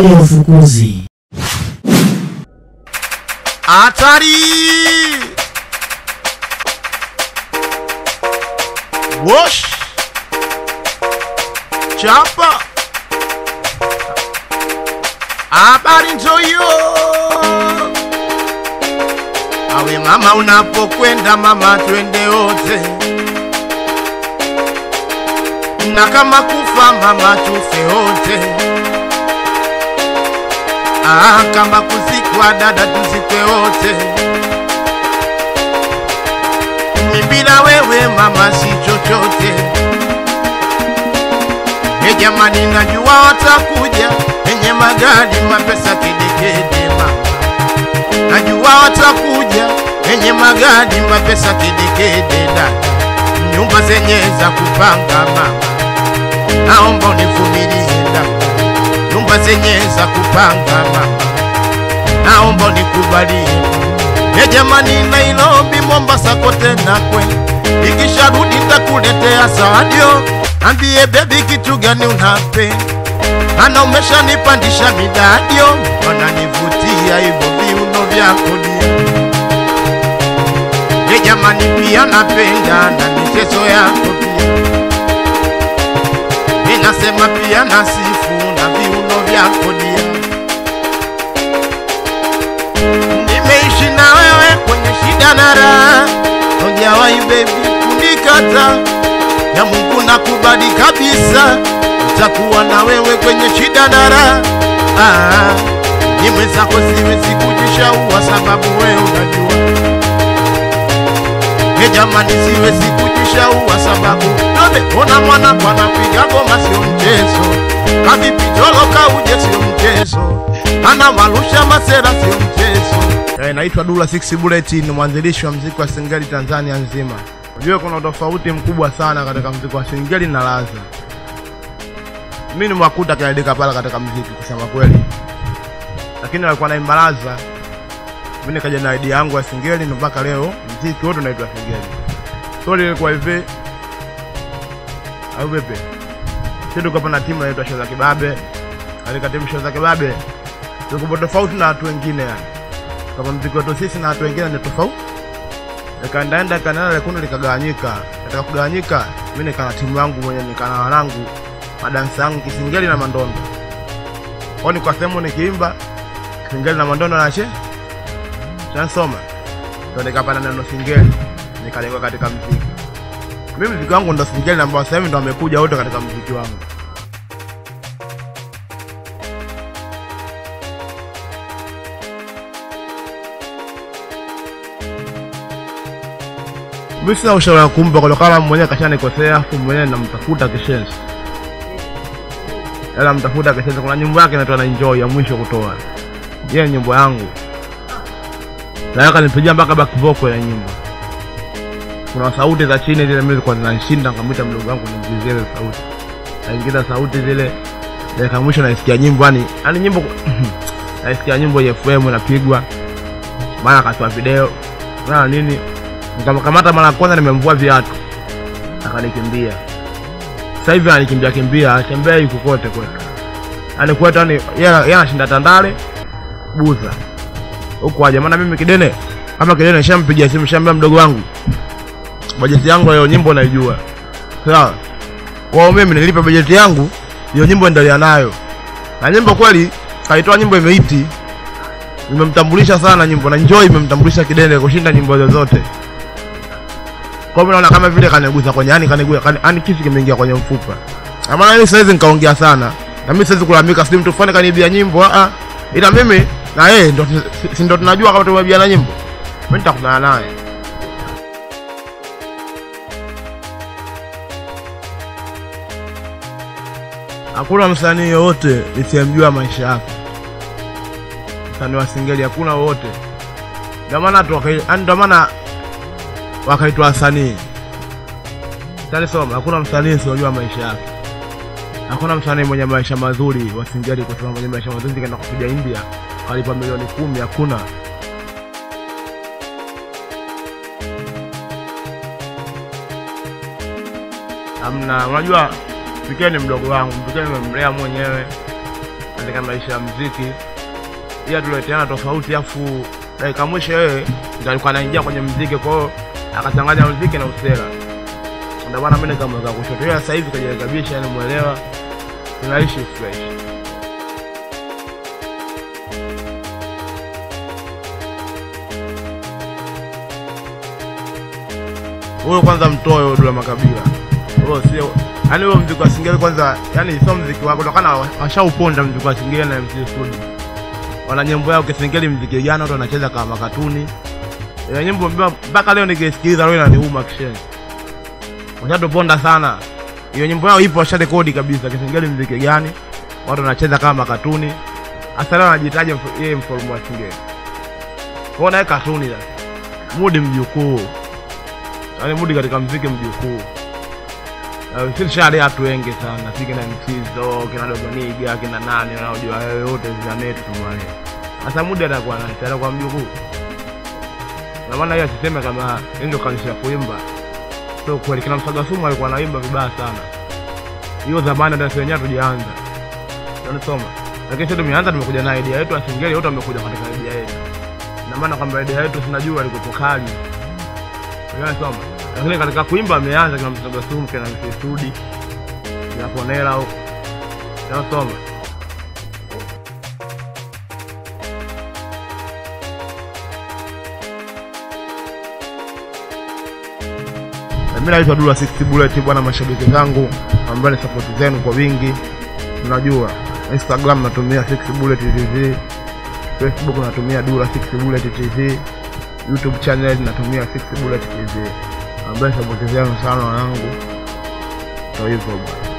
ya ufukuzi. Hatari! Wosh! Chapa! Habari ndio hiyo. Awe mama, unapokwenda mama, twende wote, na kama kufa mama, tufe wote. Ah, kama kuzikwa dada, tuzikwe wote. Mimi bila wewe mama, si chochote. E jamani, najua watakuja wenye magari mapesa kedekede mama, najua watakuja wenye magari mapesa kedekede dada, nyumba zenye za kupanga mama, naomba univumilie dada nyumba zenye za kupanga mama, naomba nikubalie. E jamani, Nairobi, Mombasa, kote nakwe, ikisharudi nitakuletea sawadio. Ambie bebi, kitu gani unape? Ana umeshanipandisha midadio, wananivutia hivyo viuno vyako dia. E jamani, pia napenda na michezo yako pia ninasema pia nasifu na viuno vyako dia. Nimeishi na wewe kwenye shida na raha, hujawahi baby kunikata. Ya Mungu nakubali kabisa, nitakuwa na wewe kwenye shida na raha. Ah, ni mwenzako siwezi kujishaua, sababu wewe unajua E jamani, siwezi kujishaua sababu none ona mwana bwana piga goma sio mchezo, kavipi tolo kauje sio mchezo, ana marusha masera sio mchezo. Eh, naitwa Dula Six Bullet, ni mwanzilishi wa mziki wa singeli Tanzania nzima. Unajua kuna utofauti mkubwa sana katika mziki wa singeli na laza. Mimi ni mwakuta kiadika pala katika mziki kusema kweli, lakini alikuwa naimba laza mimi nikaja na idea yangu ya singeli na mpaka leo mziki wote unaitwa singeli. Story ilikuwa hivi au vipi? Sisi tuko hapa na timu inaitwa Shoza Kibabe. Katika timu Shoza Kibabe tuko tofauti na watu wengine yani. Kama mziki wetu sisi na watu wengine ni tofauti. Nikaendaenda kanala lekundi likagawanyika. Katika kugawanyika mimi nika na timu yangu mwenye nika na wanangu madansa yangu kisingeli na mandondo. Kwani kwa sehemu nikiimba kisingeli na mandondo na che shansoma ndo nikapata neno singeli nikalengwa katika mziki. Mimi mziki wangu ndo singeli ambao sasa hivi ndo amekuja wote katika mziki wangu. Mimi sina ushauri wa kumpa kwa kama mwenyewe kashanikosea, afu mwenyewe namtafuta kishenzi. Ela mtafuta kishenzi, kuna nyimbo yake inaitwa na enjoy ya mwisho kutoa. Yeye nyimbo yangu naweka nipigia mpaka back vocal ya nyimbo. Kuna sauti za chini zile mimi zilikuwa zinanishinda, nikamwita mdogo wangu nimgizie zile sauti, naingiza sauti zile dakika mwisho naisikia nyimbo yani yani nyimbo naisikia nyimbo ya FM inapigwa, maana akatoa video na nini, nikamkamata mara ya kwanza, nimemvua viatu akanikimbia. Sasa hivi anikimbia kimbia, atembea yuko kote kwetu, yani kwetu, yani yeye anashinda Tandale Buza huko aje, maana mimi Kidene kama Kidene nishampigia simu, shambia mdogo wangu bajeti yangu hiyo nyimbo naijua, sawa. Kwa hiyo mimi nilipa bajeti yangu hiyo nyimbo endelea nayo, na nyimbo kweli kaitoa nyimbo imeiti, imemtambulisha sana nyimbo, na Enjoy imemtambulisha Kidene kushinda nyimbo zozote. Kwa hiyo naona kama vile kanigusa kwenye yani, kanigusa kani, yani kisu kimeingia kwenye mfupa. Na maana mimi siwezi nikaongea sana, na mimi siwezi kulalamika, sijui mtu fulani kanibia nyimbo a ila mimi na yeye ndo si- si ndo tunajua kama tumebiana nyimbo, mimi nitakutana naye. Hakuna msanii yoyote nisiyemjua maisha yake, msanii wa singeli hakuna wowote. Ndio maana tu wakai- yaani ndio maana wakaitwa wasanii. Sasa soma, hakuna msanii siyojua maisha yake. Hakuna msanii mwenye maisha mazuri wa singeli kusema mwenye maisha mazuri kaenda kupiga India kalipa milioni kumi, hakuna. Hamna, unajua Pikee ni mdogo wangu, Pikee nimemlea mwenyewe, katika maisha ya mziki, ila tuleteana tofauti, afu dakika mwisho yeye ndio alikuwa anaingia kwenye mziki, kwa hiyo akachanganya mziki na usela. Ndio maana mimi nikamweka kushoto, ila sasa hivi kajirekebisha, yani muelewa, tunaishi fresh. huyo kwanza mtoe huyo Dula Makabila. Huyo sio yaani huyo mziki wa Singeli kwanza, yani sio mziki wako, kutokana washauponda mziki wa Singeli na MC Studio. Wana nyimbo yao Kisingeli mziki jana watu wanacheza kama makatuni. Ile nyimbo mbaya mpaka leo nikisikiliza leo inaniuma kishenzi. Washatuponda sana. Hiyo nyimbo yao ipo washarekodi kabisa Kisingeli mziki gani? Watu wanacheza kama makatuni. Hasa leo anajitaja mf- yeye mfalme wa Singeli. Kwa hiyo naye katuni sasa. Mudi mjukuu yaani mudi katika mziki mjukuu Uh, silishali watu wengi sana si kina mchizo kina dogoniga kina nani wanaojua wewe wote zinanetu tumale sasa mudi atakuwa nani atakuwa mjukuu na maana hiyo asiseme kama yeye ndio kanisha kuimba sio kweli kina msaga sumu alikuwa anaimba vibaya sana hiyo zamani hata sisi wenyewe tujaanza unanisoma lakini sisi tumeanza tumekuja na idea yetu asingeli wote wamekuja katika idea yetu na maana kwamba idea yetu sinajua alikuwa kali unasoma lakini katika kuimba ameanza kina msaga sumu kina msisudi kina ponela huko unasoma mimi naitwa Dula 60 Bullet bwana, mashabiki zangu ambao ni support zenu kwa wingi, mnajua Instagram natumia 6 Bullet TV, Facebook natumia Dula 6 Bullet TV, YouTube channel natumia 6 Bullet TV, ambaye support zenu sana wanangu, ndio hivyo bwana.